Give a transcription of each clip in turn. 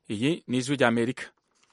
iyi ni ijwi ry'amerika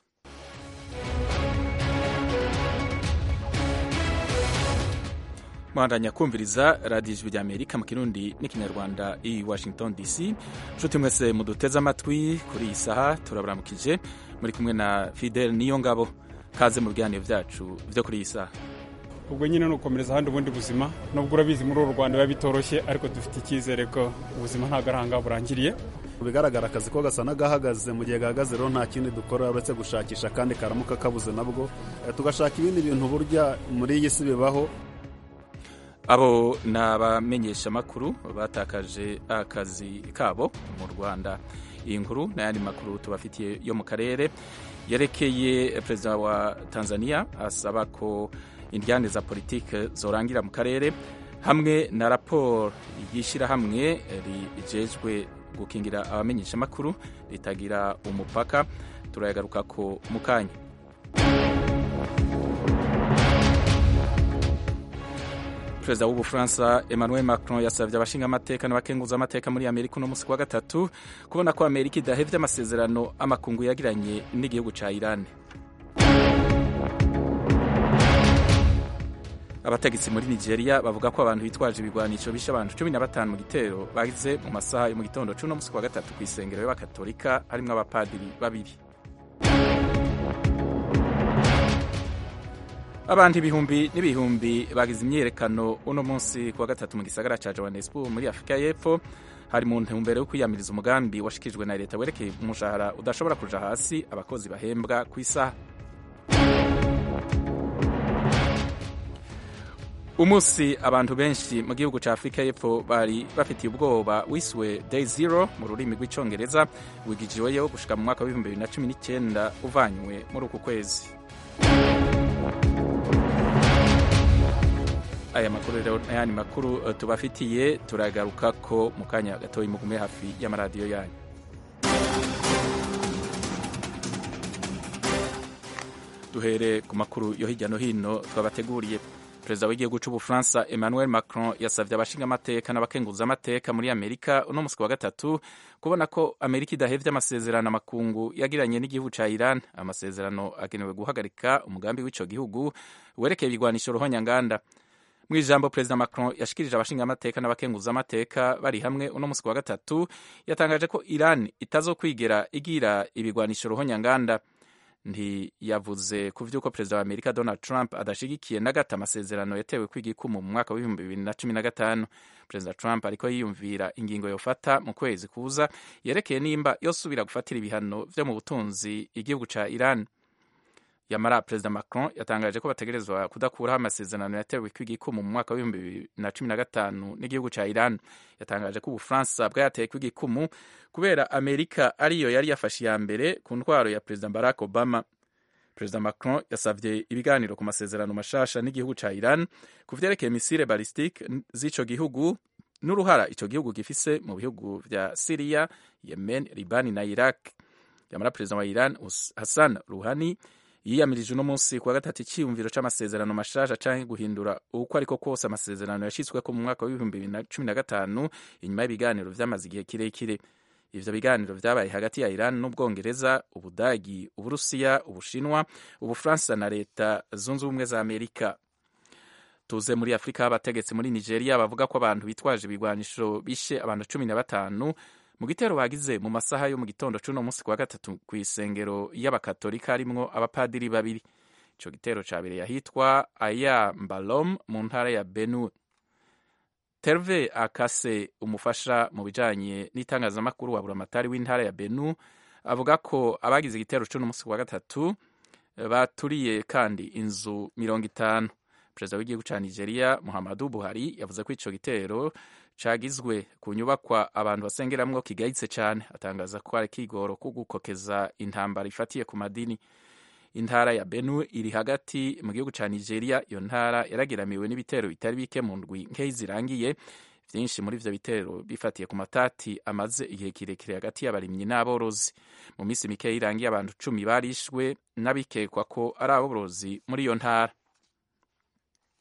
mwandanya kumviriza radiyo ijwi ry'amerika mu kirundi n'ikinyarwanda i washington dc nshuti mwese muduteze amatwi kuri iyi saha turaburamukije muri kumwe na fidel niyo ngabo kaze mu biganiro byacu byo kuri iyi saha ubwo nyine ni ugukomereza ahandi ubundi buzima nubwo urabizi muri uru rwanda biba bitoroshye ariko dufite icyizere ko ubuzima ntabwo ari ahangaha burangiriye mu bigaragara akazi ko gasa n'agahagaze mu gihe gahagaze rero nta kindi dukora uretse gushakisha kandi karamuka kabuze nabwo tugashaka ibindi bintu burya muri iyi si bibaho abo ni abamenyeshamakuru batakaje akazi kabo mu rwanda iyi nkuru n'ayandi makuru tubafitiye yo mu karere yerekeye perezida wa tanzania asaba ko indyane za politike zorangira mu karere hamwe na raporo y'ishyirahamwe rijejwe gukingira abamenyeshamakuru ritagira umupaka turayagaruka ko mu kanya perezida w'ubufaransa emmanuel macron yasabye abashingamateka n'abakenguzamateka muri amerika uno munsi wa gatatu kubona ko amerika idahevye amasezerano amakungu yagiranye n'igihugu ca iran abategetsi muri nigeria bavuga ko abantu bitwaje ibigwanisho bishe abantu cumi na batanu mu gitero bagize mu masaha yo mu gitondo c'uno munsi wa gatatu kw'isengero y'abakatolika harimwo abapadiri babiri abantu ibihumbi n'ibihumbi bagize imyiyerekano uno munsi kuwa gatatu mu gisagara ca johannesburg muri afurika y'epfo hari mu ntumbero yo kwiyamiriza umugambi washikijwe na leta werekeye umushahara udashobora kuja hasi abakozi bahembwa ku isaha umunsi abantu benshi mu gihugu ca afurika y'epfo bari bafitiye ubwoba wiswe day zero mu rurimi rw'icongereza wigijiweyo gushika mu mwaka w'ibihumbi bibiri na cumi n'icyenda uvanywe muri uku kwezi aya makuru rero n'ayandi makuru tubafitiye turagaruka ko mu kanya gatoya mugume hafi y'amaradiyo yanyu duhere ku makuru yo hirya no hino twabateguriye perezida w'igihugu c'ubufaransa emmanuel macron yasavye abashingamateka n'abakenguzamateka muri amerika uno musi wa gatatu kubona ko amerika idahevye amasezerano amakungu yagiranye n'igihugu ca iran amasezerano agenewe guhagarika umugambi w'ico gihugu werekeye ibigwanisho ruhonyanganda mu ijambo perezida macron yashikirije abashingamateka n'abakenguzamateka bari hamwe uno musi wa gatatu yatangaje ko iran itazokwigera igira ibigwanisho ruhonyanganda ntiyavuze ku vy'uko perezida wa amerika donald trump adashigikiye na gato amasezerano yatewe kw'igikumu mu mwaka w'ibihumbi bibiri na cumi na gatanu perezida trump ariko yiyumvira ingingo yofata mu kwezi kuza yerekeye nimba yosubira gufatira ibihano vyo mu butunzi igihugu ca iran yamara perezida macron yatangaje ko bategerezwa kudakuraho amasezerano yatewe kw'igikumu mu mwaka w'ibihumbi bibiri na cumi na gatanu n'igihugu ca iran yatangaje ko ubufaransa bwayateye kw'igikumu kubera amerika ariyo yari yafashe iya mbere ku ntwaro ya perezida barack obama perezida macron yasavye ibiganiro ku masezerano mashasha n'igihugu ca iran ku vyerekeye misile balistique z'ico gihugu n'uruhara ico gihugu gifise mu bihugu vya siriya yemen libani na iraq yamara perezida wa iran hassan ruhani yiyamirije uno munsi kuwa gatatu icyiyumviro c'amasezerano mashasha canke guhindura uko ariko kose amasezerano yashitsweko mu mwaka w'ibihumbi bibiri na cumi na gatanu inyuma y'ibiganiro vyamaze igihe kirekire ivyo biganiro vyabaye hagati ya iran n'ubwongereza ubudagi uburusiya ubushinwa ubufaransa na leta zunze ubumwe za amerika tuze muri afurika abategetsi muri nigeria bavuga ko abantu bitwaje ibigwanisho bishe abantu cumi na batanu mu gitero bagize mu masaha yo mu gitondo c'uno munsi kwa gatatu ku isengero y'abakatolika harimwo abapadiri babiri ico gitero cabereye ahitwa aya mbalom mu ntara ya benue terve akase umufasha mu bijanye n'itangazamakuru wa buramatari w'intara ya benu avuga ko abagize igitero c'uno munsi wa gatatu baturiye kandi inzu mirongo itanu perezida w'igihugu ca nigeria muhammadu buhari yavuze ko ico gitero cagizwe ku nyubakwa abantu basengeramwo kigayitse cane atangaza ko ari kigoro ko gukokeza intambara ifatiye ku madini intara ya benue iri hagati mu gihugu ca nigeria iyo ntara yarageramiwe n'ibitero bitari bike mu ndwi nkeyi zirangiye vyinshi muri ivyo bitero bifatiye ku matati amaze igihe kirekire hagati y'abarimyi n'aborozi mu minsi mikeyi irangiye abantu cumi barishwe n'abikekwa ko ari aborozi muri iyo ntara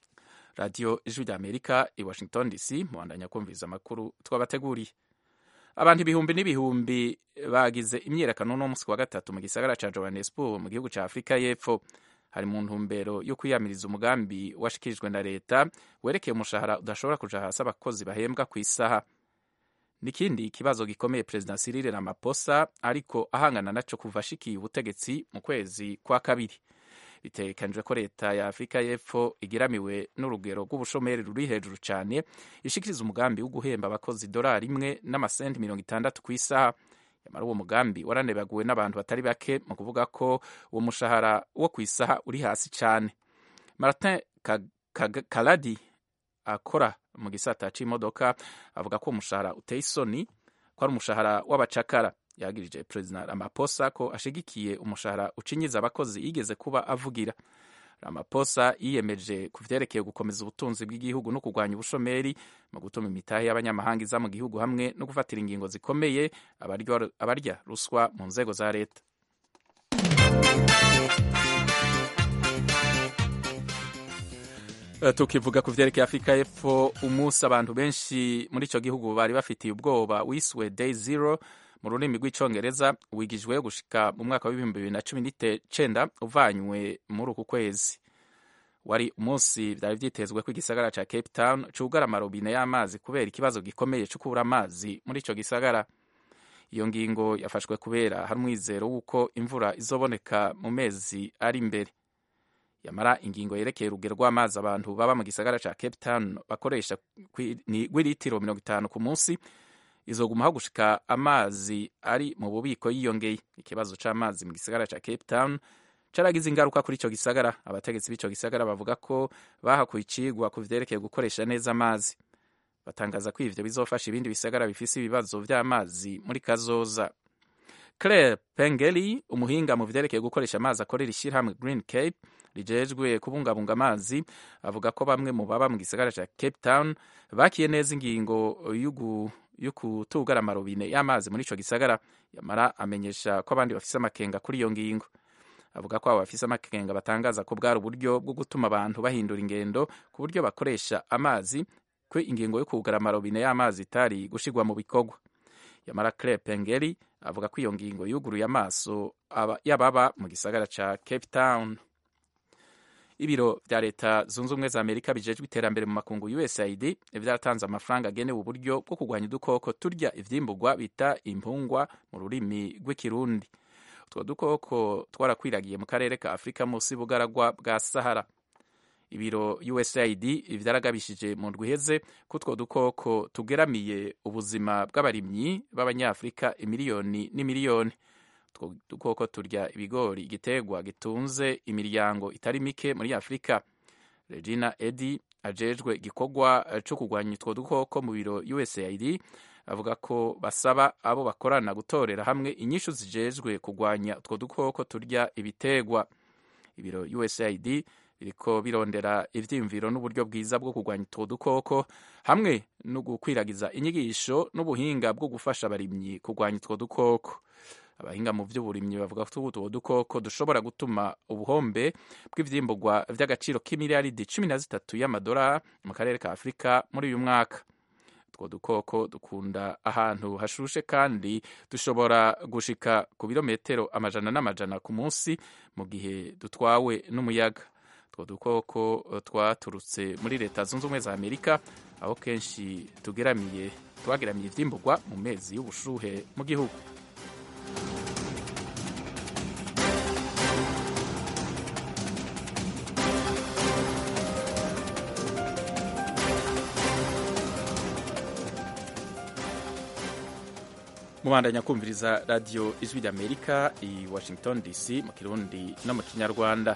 radiyo ijwi rya amerika i washington dc muhandanya kumviriza amakuru twabateguriye abantu ibihumbi n'ibihumbi bagize imyiyerekano no munsi wa gatatu mu gisagara ca johannesburg mu gihugu ca afurika y'epfo hari mu ntumbero yo kwiyamiriza umugambi washikirijwe na leta werekeye umushahara udashobora kuja hasi abakozi bahembwa ku isaha n'ikindi kibazo gikomeye perezida Cyril Ramaphosa ariko ahangana naco kuva ashikiye ubutegetsi mu kwezi kwa kabiri bitegekanijwe ko leta ya afurika y'epfo igiramiwe n'urugero rw'ubushomeri ruri hejuru cyane ishikiriza umugambi wo guhemba abakozi idolari imwe n'amasenti mirongo itandatu ku isaha nyamara uwo mugambi waranebaguwe n'abantu batari bake mu kuvuga ko uwo mushahara wo ku isaha uri hasi cyane martin kaladi akora mu gisata c'imodoka avuga ko umushahara uteye isoni ko ari umushahara w'abacakara yagirije perezida Ramaphosa ko ashigikiye umushahara ucinyiza abakozi yigeze kuba avugira Ramaphosa yiyemeje ku vyerekeye gukomeza ubutunzi bw'igihugu no kurwanya ubushomeri mu gutuma imitahe y'abanyamahanga iza mu gihugu hamwe no gufatira ingingo zikomeye abarya ruswa mu nzego za leta tukivuga ku vyerekeye afurika y'epfo umunsi abantu benshi muri ico gihugu bari bafitiye ubwoba wiswe day zero mu rurimi rw'icongereza wigijwe gushika mu mwaka w'ibihumbi bibiri na cumi n'icenda uvanywe muri uku kwezi wari umunsi vyari vyitezwe ko igisagara ca cape town cugara amarobine y'amazi kubera ikibazo gikomeye co kubura amazi muri ico gisagara iyo ngingo yafashwe kubera hari umwizero w'uko imvura izoboneka mu mezi ari imbere yamara ingingo yerekeye urugero rw'amazi abantu baba mu gisagara ca cape town bakoresha rw'ilitiro mirongo itanu ku munsi izogumaho gushika amazi ari mu bubiko yiyongeye ikibazo c'amazi mu gisagara ca cape town caragize ingaruka kuri ico gisagara abategetsi b'ico gisagara bavuga ko bahakuye icigwa ku vyerekeye gukoresha neza amazi batangaza ko ivyo bizofasha ibindi bisagara bifise ibibazo vy'amazi muri kazoza claire pengeli umuhinga mu vyerekeye gukoresha amazi akorera ishirahamwe green cape rijejwe kubungabunga amazi avuga ko bamwe mu baba mu gisagara ca cape town bakiye neza ingingo yo kutugara amarobine y'amazi muri ico gisagara yamara amenyesha ko abandi bafise amakenga kuri iyo ngingo avuga ko abo bafise amakenga batangaza ko bwari uburyo bwo gutuma abantu bahindura ingendo ku buryo bakoresha amazi ko ingingo yo kugara amarobine y'amazi itari gushirwa mu bikorwa yamara claire pengeri avuga ko iyo ngingo yuguruye amaso y'ababa mu gisagara ca cape town ibiro vya leta zunze ubumwe za amerika bijejwe iterambere mu makungu usaid vyaratanze amafaranga agenewe uburyo bwo kurwanya udukoko turya ivyimburwa bita impungwa mu rurimi rw'ikirundi utwo dukoko twarakwiragiye mu karere ka afurika munsi y'ubugaragwa bwa sahara ibiro usaid vyaragabishije mu ndwi iheze ko utwo dukoko tugeramiye ubuzima bw'abarimyi b'abanyafurika imiliyoni n'imiliyoni utwo dukoko turya ibigori igiterwa gitunze imiryango itari mike muri afurika regina edi ajejwe igikorwa co kurwanya utwo dukoko mu biro usaid avuga ko basaba abo bakorana gutorera hamwe inyishu zijejwe kurwanya utwo dukoko turya ibiterwa ibiro usaid biriko birondera ivyiyumviro n'uburyo bwiza bwo kurwanya utwo dukoko hamwe no gukwiragiza inyigisho n'ubuhinga bwo gufasha abarimyi kurwanya utwo dukoko abahinga mu vy'uburimyi bavuga ko utwo dukoko dushobora gutuma ubuhombe bw'ivyimburwa vy'agaciro k'imiliyaridi cumi na zitatu y'amadolari mu karere ka afurika muri uyu mwaka utwo dukoko dukunda ahantu hashushe kandi dushobora gushika ku birometero amajana n'amajana ku munsi mu gihe dutwawe n'umuyaga utwo dukoko twaturutse muri leta zunze ubumwe za amerika aho kenshi tugeramiye twageramiye ivyimburwa mu mezi y'ubushuhe mu gihugu mubandanya kumviriza radiyo ijwi ry'amerika i washington dc mu kirundi no mu kinyarwanda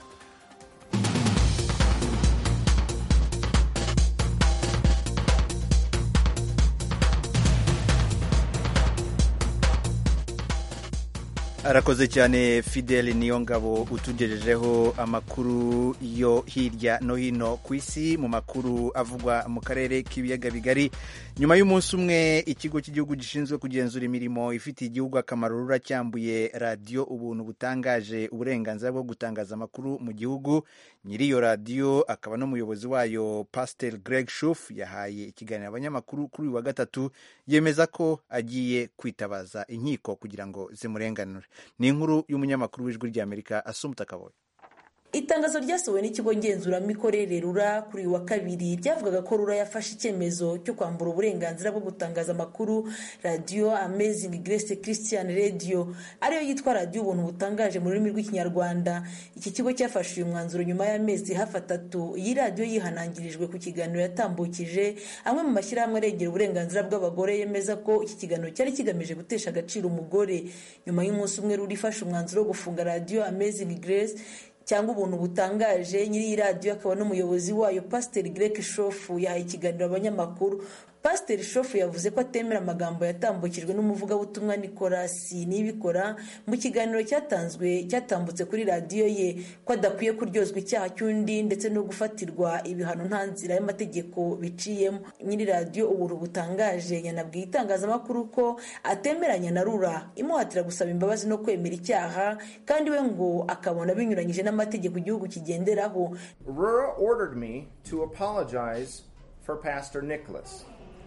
arakoze cyane fidel niyo ngabo utugejejeho amakuru yo hirya no hino ku isi mu makuru avugwa mu karere k'ibiyaga bigari nyuma y'umunsi umwe ikigo cy'igihugu gishinzwe kugenzura imirimo ifitiye igihugu akamaro ruracyambuye radiyo ubuntu butangaje uburenganzira bwo gutangaza amakuru mu gihugu nyiri iyo radiyo akaba n'umuyobozi wayo pasiteri greg shuf yahaye ikiganiro abanyamakuru kuri uyu wa gatatu yemeza ko agiye kwitabaza inkiko kugira ngo zimurenganure ni inkuru y'umunyamakuru w'ijwi ry'amerika asumuta kaboye itangazo ryasohowe n'ikigo ngenzuramikorere rura kuri uyu wa kabiri ryavugaga ko rura yafashe icyemezo cyo kwambura uburenganzira bwo gutangaza amakuru radiyo amazing grace christian radio ariyo yitwa radiyo ubuntu butangaje mu rurimi rw'ikinyarwanda iki kigo cyafashe uyu mwanzuro nyuma y'amezi hafi atatu iyi radiyo yihanangirijwe ku kiganiro yatambukije amwe mu mashyirahamwe arengera uburenganzira bw'abagore yemeza ko iki kiganiro cyari kigamije gutesha agaciro umugore nyuma y'umunsi umwe rura ifashe umwanzuro wo gufunga radiyo amazing grace cyangwa ubuntu butangaje nyiri iyi radiyo akaba n'umuyobozi wayo pasiteri greg shofu yahaye ikiganiro abanyamakuru pasiteri shofu yavuze ko atemera amagambo yatambukijwe n'umuvugabutumwa nikolasi nibikora mu kiganiro cyatanzwe cyatambutse kuri radiyo ye ko adakwiye kuryozwa icyaha cy'undi ndetse no gufatirwa ibihano nta nzira y'amategeko biciyemo nyiri radiyo ubuntu butangaje yanabwiye itangazamakuru ko atemeranya na rura imuhatira gusaba imbabazi no kwemera icyaha kandi we ngo akabona binyuranyije n'amategeko igihugu kigenderaho Rura ordered me to apologize for Pastor Nicholas.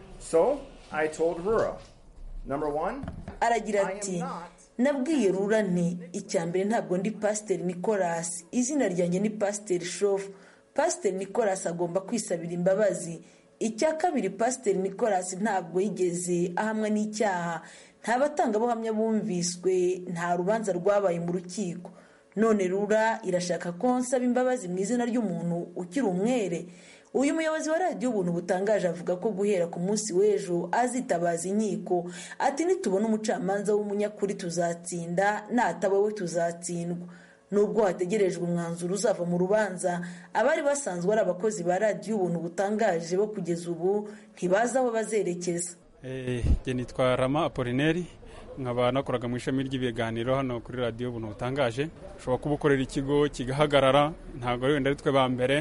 So I told Rura, number one, aragira ati nabwiye rura nti icya mbere ntabwo ndi pasiteri nicolas izina ryanjye ni pasiteri shofu pasiteri nicolas agomba kwisabira imbabazi icya kabiri pasiteri nicolas ntabwo yigeze ahamwa n'icyaha nta batangabuhamya bumviswe nta rubanza rwabaye mu rukiko none rura irashaka ko nsaba imbabazi mu izina ry'umuntu ukiri umwere uyu muyobozi wa radiyo ubuntu butangaje avuga ko guhera ku munsi w'ejo azitabaza inkiko ati nitubona umucamanza w'umunyakuri tuzatsinda nataba we tuzatsindwa nubwo hategerejwe umwanzuro uzava mu rubanza abari basanzwe ari abakozi ba radiyo ubuntu butangaje bo kugeza ubu ntibazi aho bazerekeza njye nitwa rama apolineri nkaba nakoraga mu ishami ry'ibiganiro hano kuri radiyo ubuntu butangaje ushobora kuba ukorera ikigo kigahagarara ntabwo wenda ari twe ba mbere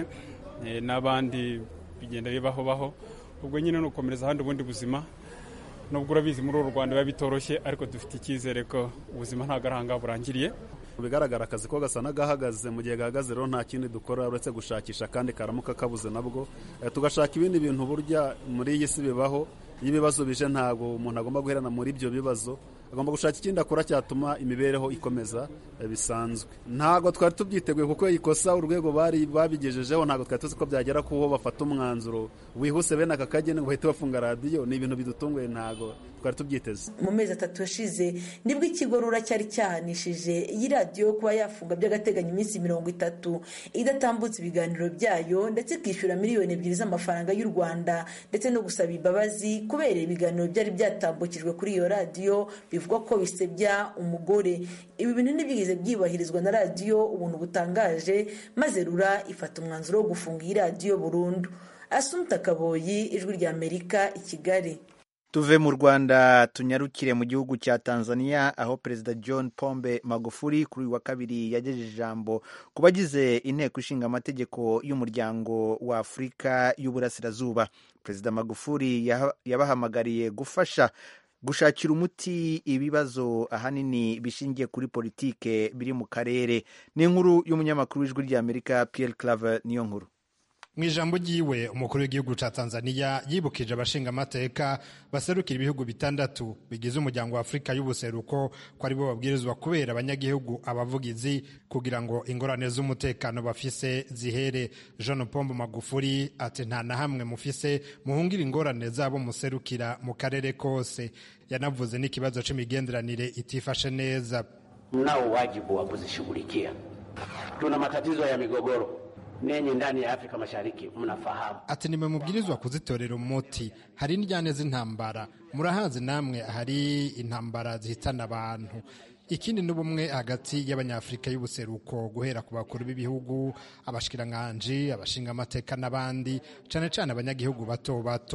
n'abandi bigenda bibaho baho ubwo nyine ni ukomereza ahandi ubundi buzima nubwo urabizi muri uru rwanda biba bitoroshye ariko dufite icyizere ko ubuzima ntabwo ari ahangaha burangiriye mu bigaragara akazi ko gasa n'agahagaze mu gihe gahagaze rero nta kindi dukora uretse gushakisha kandi karamuka kabuze nabwo tugashaka ibindi bintu burya muri iyi si bibaho iyo ibibazo bije ntabwo umuntu agomba guherana muri ibyo bibazo agomba gushaka ikindi akora cyatuma imibereho ikomeza bisanzwe ntabwo twari tubyiteguye kuko ikosa urwego bari babigejejeho ntabwo twari tuzi ko byagera kuho bafata umwanzuro wihuse bene aka kageni ngo bahite bafunga radiyo ni ibintu bidutunguye ntabwo twari tubyiteze mu mezi atatu yashize nibwo ikigo rura cyari cyahanishije iyi radiyo kuba yafunga by'agateganyo iminsi mirongo itatu idatambutse ibiganiro byayo ndetse ikishyura miliyoni ebyiri z'amafaranga y'u rwanda ndetse no gusaba imbabazi kubera ibiganiro byari byatambukijwe kuri iyo radiyo bivugwa ko bisebya umugore ibi bintu ntibigeze byubahirizwa na radiyo ubuntu butangaje maze rura ifata umwanzuro wo gufunga iyi radiyo burundu asumta kaboyi ijwi rya amerika i kigali tuve mu rwanda tunyarukire mu gihugu cya tanzania aho perezida john pombe magufuli kuri uyu wa kabiri yagejeje ijambo ku bagize inteko ishinga amategeko y'umuryango wa afurika y'uburasirazuba perezida magufuli yabahamagariye gufasha gushakira umuti ibibazo ahanini bishingiye kuri politike biri mu karere ni inkuru y'umunyamakuru w'ijwi ry'amerika Pierre Claver niyo nkuru mu ijambo ryiwe umukuru w'igihugu cya tanzania yibukije abashinga amateka baserukira ibihugu bitandatu bigize umuryango wa afurika y'ubuseruko ko aribo babwirizwa kubera abanyagihugu abavugizi kugira ngo ingorane z'umutekano bafise zihere jean pombo magufuri ati nta na hamwe mufise muhungira ingorane zabo muserukira mu karere kose yanavuze n'ikibazo c'imigenderanire itifashe neza mnao wajibu wa kuzishughulikia tuna matatizo ya migogoro nenye ndani ya Afrika Mashariki mnafahamu. Ati nimwe mubwirizwa kuzitorera umuti. Hari indyane z'intambara, murahazi namwe hari intambara zihitana abantu. Ikindi n'ubumwe hagati y'abanyafurika y'ubuseruko guhera ku bakuru b'ibihugu, abashikiranganji, abashinga amateka n'abandi, cane cane abanyagihugu bato bato.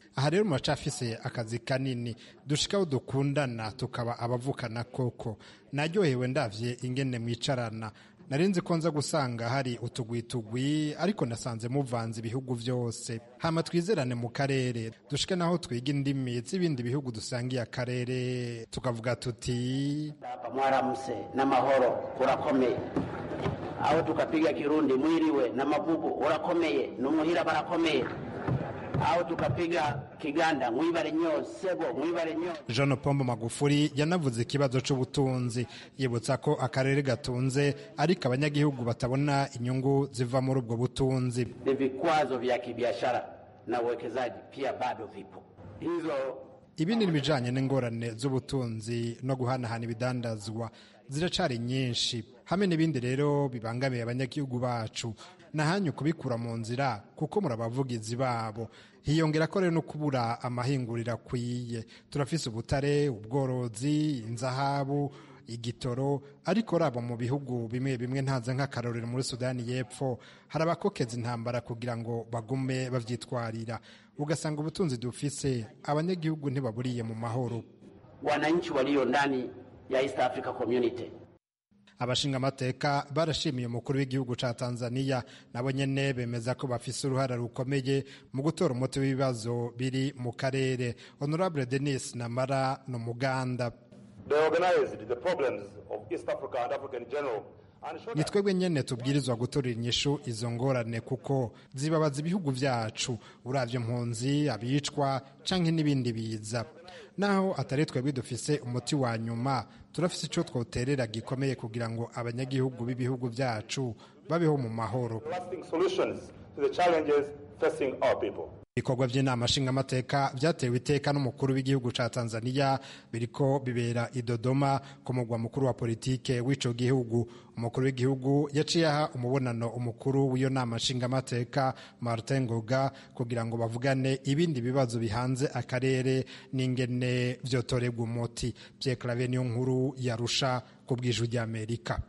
aha rero muracafise akazi kanini dushikaho dukundana tukaba abavukana koko naryohewe ndavye ingene mwicarana narinzi ko nza gusanga hari utugwitugwi ariko nasanze muvanze ibihugu byose hama twizerane mu karere dushike naho twiga indimi z'ibindi bihugu dusangiye akarere tukavuga tuti hapa mwaramse n'amahoro urakomeye aho tukapiga kirundi mwiriwe na mavugo urakomeye numuhira barakomeye aho tukapiga kiganda mwibare nyo sebo mwibare nyo jean pombo magufuri yanavuze ikibazo c'ubutunzi yibutsa ko akarere gatunze ariko abanyagihugu batabona inyungu ziva muri ubwo butunzi ni vikwazo vya kibiashara na uwekezaji pia bado vipo hizo ibindi n'ibijanye n'ingorane z'ubutunzi no guhanahana ibidandazwa ziracari nyinshi hamwe n'ibindi rero bibangamiye abanyagihugu bacu nahanyu kubikura mu nzira kuko muri abavugizi babo hiyongera ko rero no kubura amahinguriro akwiye turafise ubutare ubworozi inzahabu igitoro ariko raba mu bihugu bimwe bimwe ntaze nk'akarorero muri sudani y'epfo hari abakokeza intambara kugira ngo bagume bavyitwarira ugasanga ubutunzi dufise abanyagihugu ntibaburiye mu mahoro wananchi walio ndani ya East Africa Community abashingamateka barashimiye umukuru w'igihugu ca tanzania nabo nyene bemeza ko bafise uruhara rukomeye mu gutora umuti w'ibibazo biri mu karere honorable denis namara ni umuganda ni twebwe nyene tubwirizwa gutorera inyishu izo ngorane kuko zibabaza ibihugu vyacu uravye mpunzi abicwa canke n'ibindi biza naho atari twebwe dufise umuti wa nyuma turafise ico twoterera gikomeye kugira ngo abanyagihugu b'ibihugu vyacu babeho mu mahoro ibikorwa by'inama nshingamateka byatewe iteka n'umukuru w'igihugu ca tanzania biriko bibera i dodoma ku mugwa mukuru wa politike w'ico gihugu umukuru w'igihugu yaciye aha umubonano umukuru w'iyo nama nshingamateka martin ngoga kugira ngo bavugane ibindi bibazo bihanze akarere n'ingene vyotorerwa umuti vyeclave niyo nkuru yarusha ku bw'ijwi ry'amerika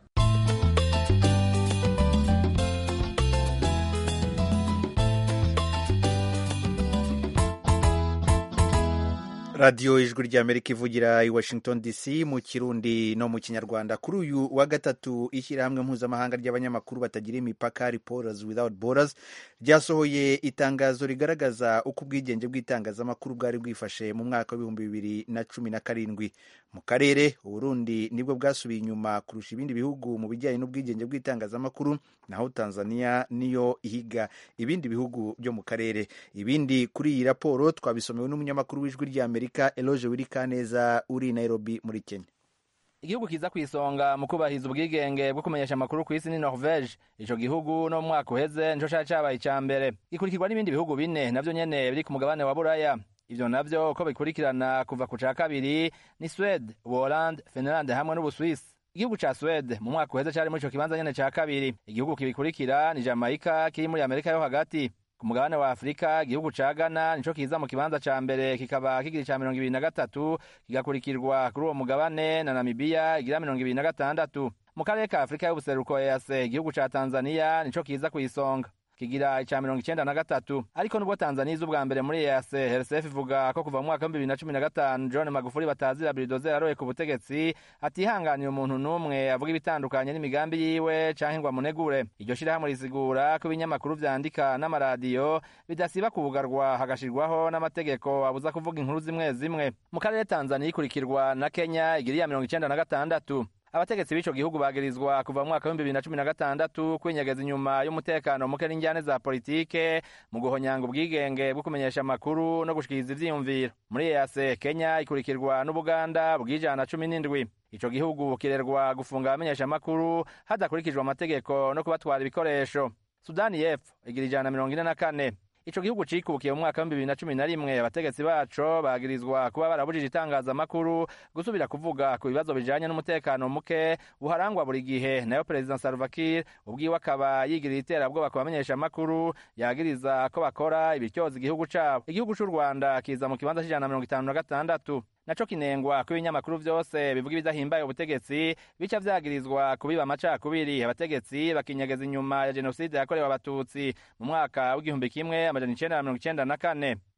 radiyo ijwi ry'amerika ivugira i washington dc mu kirundi no mu kinyarwanda kuri uyu wa gatatu ishyirahamwe mpuzamahanga ry'abanyamakuru batagira imipaka reporters without borders ryasohoye itangazo rigaragaza uko ubwigenge bw'itangazamakuru bwari bwifashe mu mwaka w'ibihumbi bibiri na cumi na karindwi mu karere uburundi nibwo bwasubiye inyuma kurusha ibindi bihugu mu bijyanye n'ubwigenge bw'itangazamakuru naho tanzania niyo ihiga ibindi bihugu byo mu karere ibindi kuri iyi raporo twabisomewe n'umunyamakuru w'ijwi ry'amerika eloge wirikaneza uri nairobi muri kenya igihugu kiza ku isonga mu kubahiriza ubwigenge bwo kumenyesha amakuru ku isi ni norvege ico gihugu no mu mwaka uheze nico cari cabaye ica mbere gikurikirwa n'ibindi bihugu bine navyo nyene biri ku mugabane wa buraya ivyo navyo uko bikurikirana kuva ku ca kabiri ni swede uholande finlande hamwe n'ubuswisi igihugu ca swede mu mwaka uheze cari muri ico kibanza nyene ca kabiri igihugu kibikurikira ni jamaica kiri muri amerika yo hagati ku mugabane wa afurika igihugu ca ghana nico kiza mu kibanza ca mbere kikaba kigira ica mirongo ibiri na gatatu kigakurikirwa kuri uwo mugabane na namibiya igira mirongo ibiri na gatandatu mu karere ka afurika y'ubuseruko ease igihugu ca tanzaniya nico kiza kw'isonga kigira ica mirongo icenda na gatatu ariko nubwo tanzaniya iza ubwa mbere muri ease hersef ivuga ko kuva mu mwaka w'ibihumbi bibiri na cumi na gatanu john magufuli batazira biridoze yaroye ku butegetsi atihanganira umuntu n'umwe avuga ibitandukanye n'imigambi yiwe canke ngo amunegure iryo shirahamwe risigura ko ibinyamakuru vyandika n'amaradiyo bidasiba kubugarwa hagashirwaho n'amategeko abuza kuvuga inkuru zimwe zimwe mu karere tanzaniya ikurikirwa na kenya igira iya mirongo icenda na gatandatu abategetsi b'ico gihugu bagirizwa kuva mu mwaka w'ibihumbi bibiri na cumi na gatandatu kwinyegeza inyuma y'umutekano muke n'injyane za politike mu guhonyanga ubwigenge bwo kumenyesha amakuru no gushikiriza ivyiyumviro muri ease kenya ikurikirwa n'ubuganda bw'ijana cumi n'indwi ico gihugu kirerwa gufunga abamenyesha amakuru hadakurikijwe amategeko no kubatwara ibikoresho sudani y'epfo igira ijana mirongo ine na kane ico gihugu cikukiye mu mwaka w'ibihumbi bibiri na cumi na rimwe abategetsi baco bagirizwa kuba barabujije itangazamakuru gusubira kuvuga ku bibazo bijanye n'umutekano muke buharangwa buri gihe nayo perezida salva kiir ubwiwe akaba yigirira iterabwoba ku bamenyesha amakuru yagiriza ko bakora ibityoza igihugu cabo igihugu c'u rwanda kiza mu kibanza c'ijana na mirongo itanu na gatandatu naco kinengwa ko ibinyamakuru vyose bivuga ibidahimbaye ubutegetsi bica vyagirizwa kubiba amacakubiri abategetsi bakinyegeza inyuma ya jenoside yakorewe abatutsi mu mwaka w'igihumbi kimwe amajana icenda na mirongo icenda na kane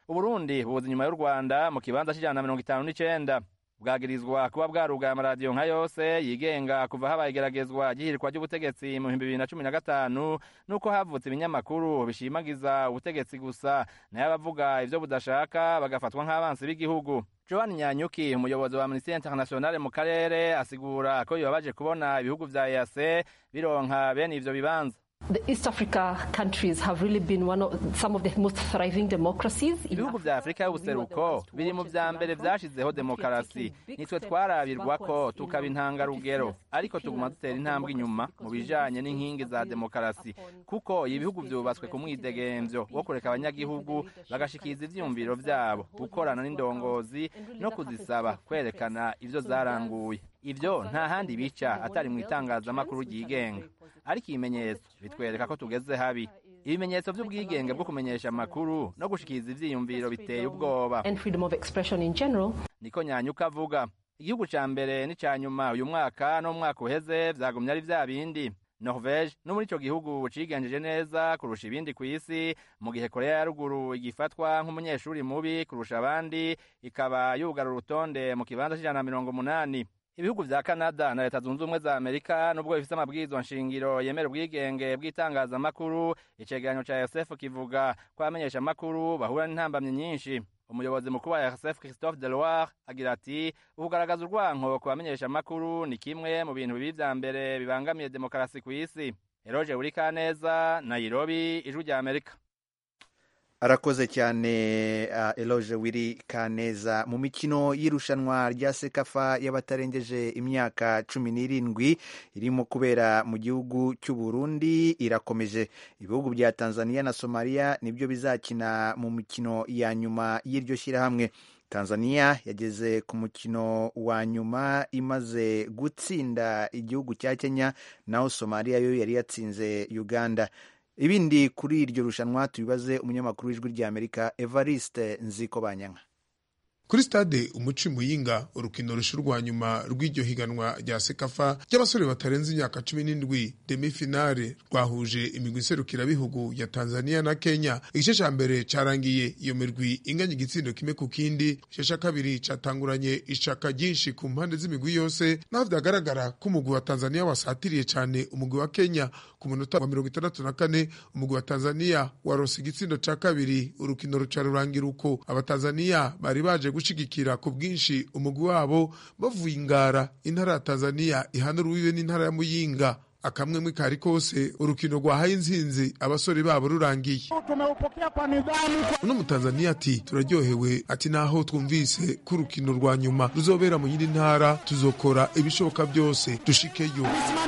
uburundi buza inyuma y'u rwanda mu kibanza c'ijana na mirongo itanu n'icenda bwagirizwa kuba bwarugaye amaradiyo nka yose yigenga kuva habaye igeragezwa ry'ihirikwa ry'ubutegetsi mu bihumbi bibiri na cumi na gatanu n'uko havutse ibinyamakuru bishimagiza ubutegetsi gusa nayo abavuga ivyo budashaka bagafatwa nk'abansi b'igihugu joan nyanyuki umuyobozi wa amnesty internationale mu karere asigura ko bibabaje kubona ibihugu vya eac bironka bene ivyo bibanza The East Africa countries have really been one of some of the most thriving democracies. ibihugu vya afurika y'ubuseruko biri mu vya mbere vyashizeho demokarasi nitwe twarabirwa ko tukaba intangarugero ariko tuguma dutera intambwe inyuma mu bijanye n'inkingi za demokarasi kuko ibihugu vyubatswe ku mwidegemvyo wo kureka abanyagihugu bagashikiriza ivyiyumviro vyabo gukorana n'indongozi no kuzisaba kwerekana ivyo zaranguye ivyo nta handi bica atari mu itangazamakuru ryigenga ariko ibimenyetso bitwereka ko tugeze habi ibimenyetso vy'ubwigenge bwo kumenyesha amakuru no gushikiriza ivyiyumviro biteye ubwoba and freedom of expression in general. niko nyanyuka avuga igihugu ca mbere n'ica nyuma uyu mwaka no mu mwaka uheze vyagumye ari vya bindi norvege no muri ico gihugu cigenjeje neza kurusha ibindi kw'isi mu gihe korea ya ruguru igifatwa nk'umunyeshuri mubi kurusha abandi ikaba yugara urutonde mu kibanza c'ijana na mirongo umunani ibihugu vya canada na leta zunze ubumwe za amerika nubwo bifise amabwirizwa nshingiro yemera ubwigenge bw'itangazamakuru icegeranyo ca rsf kivuga ko abamenyesha amakuru bahura n'intambamyi nyinshi umuyobozi mukuru wa rsf christophe deloire agira ati ukugaragaza urwanko ku bamenyesha amakuru ni kimwe mu bintu bibi vya mbere bibangamiye demokarasi kw'isi eroje burikaneza nairobi ijwi rya amerika arakoze cyane uh, eloge wiri kaneza mu mikino y'irushanwa rya sekafa y'abatarengeje imyaka cumi n'irindwi irimo kubera mu gihugu cy'u Burundi irakomeje ibihugu bya tanzania na somaliya nibyo bizakina mu mikino ya nyuma y'iryo shyirahamwe tanzania yageze ku mukino wa nyuma imaze gutsinda igihugu cya kenya naho somaliya yo yari yatsinze uganda ibindi kuri iryo rushanwa tubibaze umunyamakuru w'ijwi rya amerika evariste nziko banyanka kuri stade umuci muyinga urukino rushurwa nyuma rw'iryo higanwa rya sekafa ry'abasore batarenze imyaka cumi n'indwi demifinale rwahuje imigwi iserukirabihugu ya tanzania na kenya igice ca mbere carangiye iyo mirwi inganya igitsindo kimwe ku kindi igice ca kabiri catanguranye ishaka ryinshi ku mpande z'imigwi yose naho vyagaragara ko umugwi wa tanzania wasatiriye cane umugwi wa kenya ku munota wa mirongo itandatu na kane umugwi wa tanzania warose igitsindo ca kabiri urukino ruca rurangira uko abatanzania bari baje gushigikira ku bwinshi umugwi wabo bavuye ingara intara ya tanzania ihana urubibe n'intara ya muyinga akamwemwe kari kose urukino rwahaye inzinzi abasore babo rurangiye uno mutanzania ati turaryohewe ati naho twumvise ko urukino rwa nyuma ruzobera mu yindi ntara tuzokora ibishoboka byose dushikeyo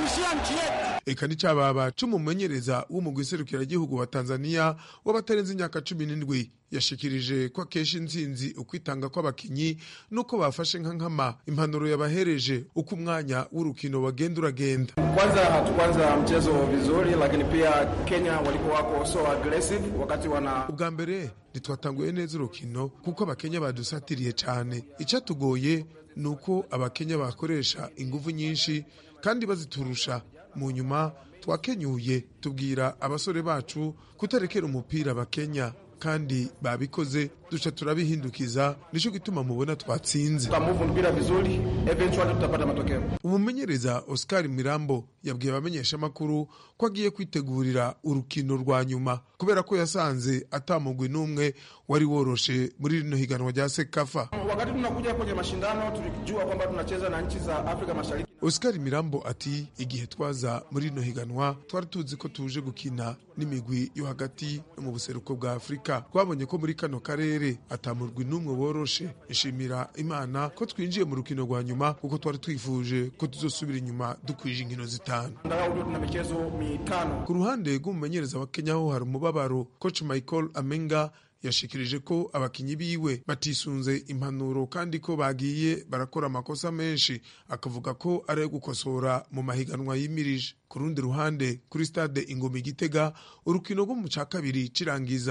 eka n'icababa c'umumenyereza w'umugwi serukiragihugu wa tanzania w'abatarenze imyaka cumi n'indwi yashikirije ko akesha intsinzi ukwitanga kw'abakinyi n'uko bafashe nka nkama impanuro yabahereje uko umwanya w'urukino wagenda uragenda kwanza hatukuanza mchezo vizuri lakini pia kenya walikuwa wako so aggressive wakati wana ubwa mbere ntitwatanguye neza urukino kuko abakenya badusatiriye cyane icyatugoye ni uko abakenya bakoresha ingufu nyinshi kandi baziturusha mu nyuma twakenyuye tubwira abasore bacu kutarekera umupira abakenya kandi babikoze duca turabihindukiza nicyo gituma mubona twatsinze tukamuvu mpira vizuri eventually tutapata matokeo umumenyereza oscar mirambo yabwiye abamenyeshamakuru ko agiye kwitegurira urukino rwa nyuma kubera ko yasanze atamugwi n'umwe wari woroshe muri rino higanwa rya sekafa wakati tunakuja kwenye mashindano tulijua kwamba tunacheza na nchi za afrika mashariki oscar mirambo ati igihe twaza muri rino higanwa twari tuzi ko tuje gukina n'imigwi yo hagati no mu buseruko bwa afurika twabonye ko muri kano karere atamurwi n'umwe woroshe ishimira imana ko twinjiye mu rukino rwa nyuma kuko twari twifuje ko tuzosubira inyuma dukwije inkino zitanu tuna michezo mitano ku ruhande rw'umumenyereza wa kenya ho hari umubabaro coach michael amenga yashikirije ko abakinyi biwe batisunze impanuro kandi ko bagiye barakora amakosa menshi akavuga ko ari ayo gukosora mu mahiganwa yimirije ku rundi ruhande kuri stade ingoma igitega urukino rwo mu ca kabiri cirangiza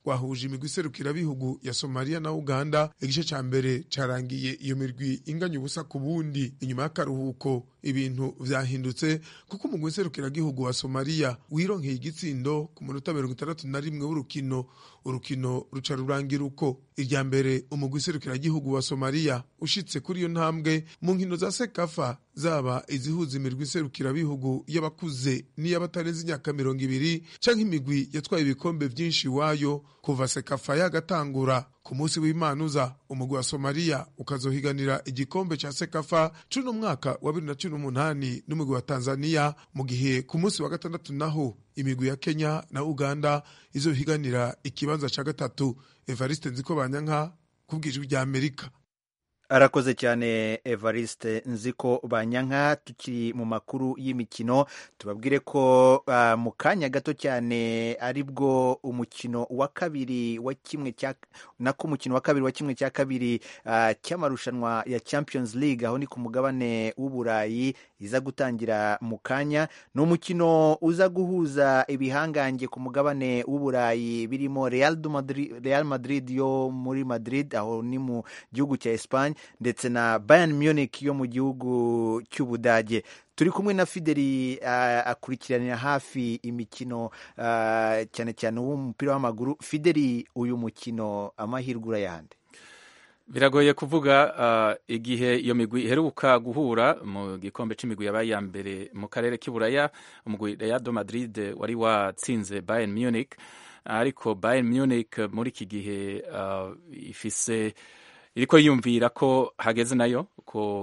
rwahuje imigwi iserukirabihugu ya somaliya na uganda igice ca mbere carangiye iyo mirwi inganya ubusa ku bundi inyuma y'akaruhuko ibintu vyahindutse kuko umugwi iserukiragihugu wa somaliya wironkeye igitsindo ku munota mirongo itandatu na rimwe w'urukino urukino ruca rurangira uko irya mbere umugwi iserukiragihugu wa somaliya ushitse kuri iyo ntambwe mu nkino za sekafa zaba izihuza imirwi iserukirabihugu y'abakuze n'iy'abatarenze imyaka mirongo ibiri canke imigwi yatwaye ibikombe vyinshi iwayo kuva sekafa yagatangura ku munsi w'imana uza umugwi wa somaliya ukazohiganira igikombe ca sekafa c'uno mwaka wa bibiri na cumi n'umunani n'umugwi wa tanzaniya mu gihe ku munsi wa gatandatu naho imigwi ya kenya na uganda izohiganira ikibanza ca gatatu evariste nziko banyanka kubwijwi rya amerika arakoze cyane evariste nziko banyanka tukiri mu makuru y'imikino tubabwire ko uh, mu kanya gato cyane aribwo umukino wa kabiri wa kimwe cya nako umukino wa kabiri wa kimwe cya kabiri uh, cy'amarushanwa ya champions league aho ni ku mugabane w'uburayi iza gutangira mu kanya ni umukino uza guhuza ibihangange ku mugabane w'uburayi birimo real madrid, real madrid yo muri madrid aho ni mu gihugu cya espagne ndetse na Bayern Munich yo mu gihugu cy'Ubudage turi kumwe na Fideli uh, akurikiranira hafi imikino uh, cyane cyane w'umupira w'amaguru Fideli uyu mukino amahirwe urayahande biragoye kuvuga uh, igihe iyo migwi iheruka guhura mu gikombe c'imigwi yabaye ya mbere mu karere k'iburaya umugwi Real Madrid wari watsinze Bayern Munich ariko Bayern Munich muri iki gihe uh, ifise iriko yiyumvira ko hageze nayo ko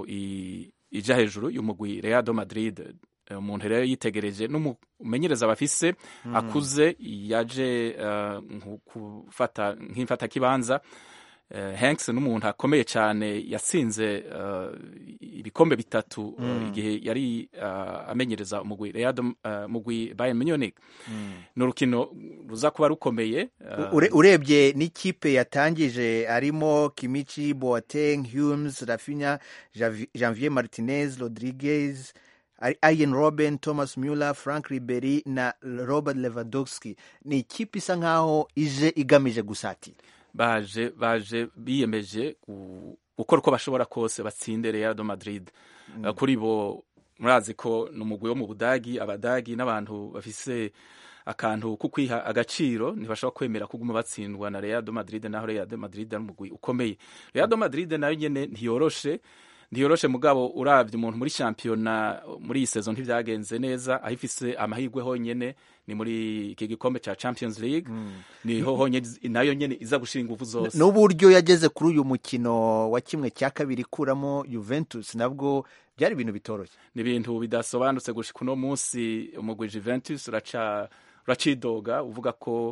ija hejuru y'umugwi Real Madrid umuntu rero yitegereje n'umumenyereza bafise mm. akuze yaje uh, kufata nk'imfata kibanza uh, Hanks n'umuntu akomeye cyane yatsinze uh, ibikombe bitatu mm. igihe yari amenyereza umugwi Real mugwi Bayern Munich mm. ni urukino ruza kuba rukomeye urebye n'ikipe yatangije harimo Kimichi Boateng Humes Rafinha Janvier Martinez Rodriguez Ian Robben Thomas Muller Frank Ribery na Robert Lewandowski ni ikipe isa nkaho ije igamije gusatira baje baje biyemeje gukora uko bashobora kose batsinde Real Madrid mm. kuri bo murazi ko ni umugwi wo mu Budagi abadagi n'abantu bafise akantu ko kwiha agaciro ntibashobora kwemera kuguma batsindwa na Real Madrid naho Real Madrid ari umugwi ukomeye Real Madrid nayo nyene ntiyoroshe ntiyoroshe mugabo uravye umuntu muri shampiyona muri iyi saison ntivyagenze neza aho ifise amahirwe honyene ni muri iki gikombe ca Champions League mm. niho honyene nayo nyene iza gushira ingufu zose n'uburyo yageze kuri uyu mukino wa kimwe cya kabiri kuramo Juventus nabwo byari ibintu bitoroshye ni ibintu bidasobanutse gushika uno munsi umugwi Juventus uraca uracidoga uvuga ko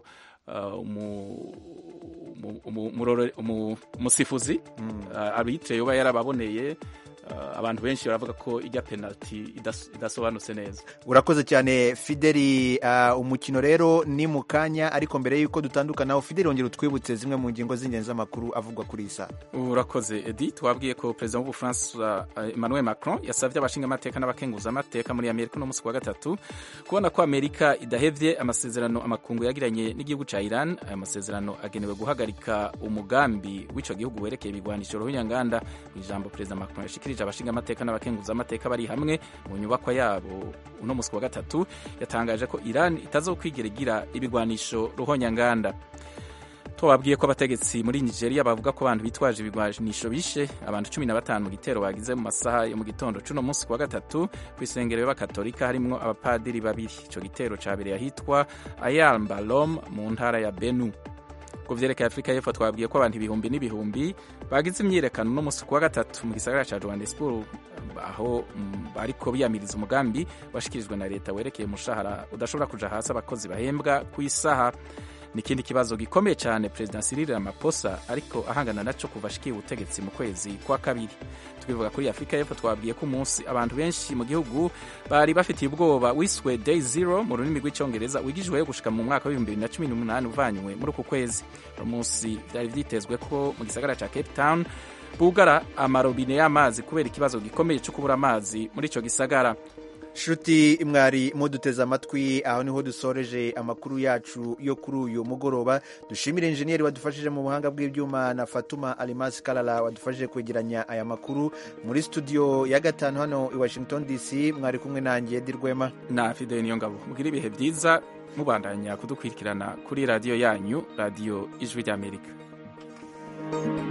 umusifuzi arbitre yoba yarababoneye abantu benshi baravuga ko ijya penaliti idasobanutse neza urakoze cyane fideli umukino rero ni mu kanya ariko mbere y'uko dutandukanaho fideli wongera utwibutse zimwe mu ngingo z'ingenzi z'amakuru avugwa kuri iyi saa urakoze edi twabwiye ko perezida w'ubufaransa emmanuel macron yasabye abashingamateka n'abakenguzamateka muri amerika uno munsi wa gatatu kubona ko amerika idahevye amasezerano amakungu yagiranye n'igihugu ca iran aya masezerano agenewe guhagarika umugambi w'ico gihugu werekeye ibigwanisho ruhunyanganda mu ijambo perezida macron yashikirije abashinga amateka n'abakenguza amateka bari hamwe mu nyubakwa yabo uno munsi wa gatatu yatangaje ko Iran itazokwigera igira ibigwanisho ruhonyanganda tubabwiye ko abategetsi muri Nigeria bavuga ko abantu bitwaje ibigwanisho bishe abantu cumi na batanu mu gitero bagize mu masaha yo mu gitondo c'uno munsi wa gatatu kw'isengero y'abakatolika harimwo abapadiri babiri ico gitero cabereye ahitwa Ayal Balom mu ntara ya Benue ku vyerekeye afurika y'epfo twabwiye ko abantu ibihumbi n'ibihumbi bagize imyiyerekano no musi kuwa gatatu mu gisagara ca johannesburg aho bariko biyamiriza umugambi washikirijwe na leta werekeye umushahara udashobora kuja hasi abakozi bahembwa ku isaha n'ikindi kibazo gikomeye cyane perezida Cyril Ramaphosa ariko ahangana naco kuva ashikiye ubutegetsi mu kwezi kwa kabiri tukivuga kuri Afurika y'Epfo twabwiye ko umunsi abantu benshi mu gihugu bari bafitiye ubwoba wiswe day zero mu rurimi rw'icyongereza wigijweyo gushika mu mwaka w'ibihumbi bibiri na cumi n'umunani uvanywe muri uku kwezi uno munsi byari vyitezwe ko mu gisagara ca Cape Town bugara amarobine y'amazi kubera ikibazo gikomeye cyo kubura amazi muri ico gisagara shuti mwari muduteze amatwi aho niho dusoreje amakuru yacu yo kuri uyu mugoroba dushimire injeniyeri wadufashije mu buhanga bw'ibyuma na fatuma alimasi karara wadufashije kwegeranya aya makuru muri studio ya gatanu hano i washington dc mwari kumwe nanjye edi rwema na fideli niyo ngabo mugire ibihe byiza mubandanya kudukurikirana kuri radiyo yanyu radiyo ijwi ry'amerika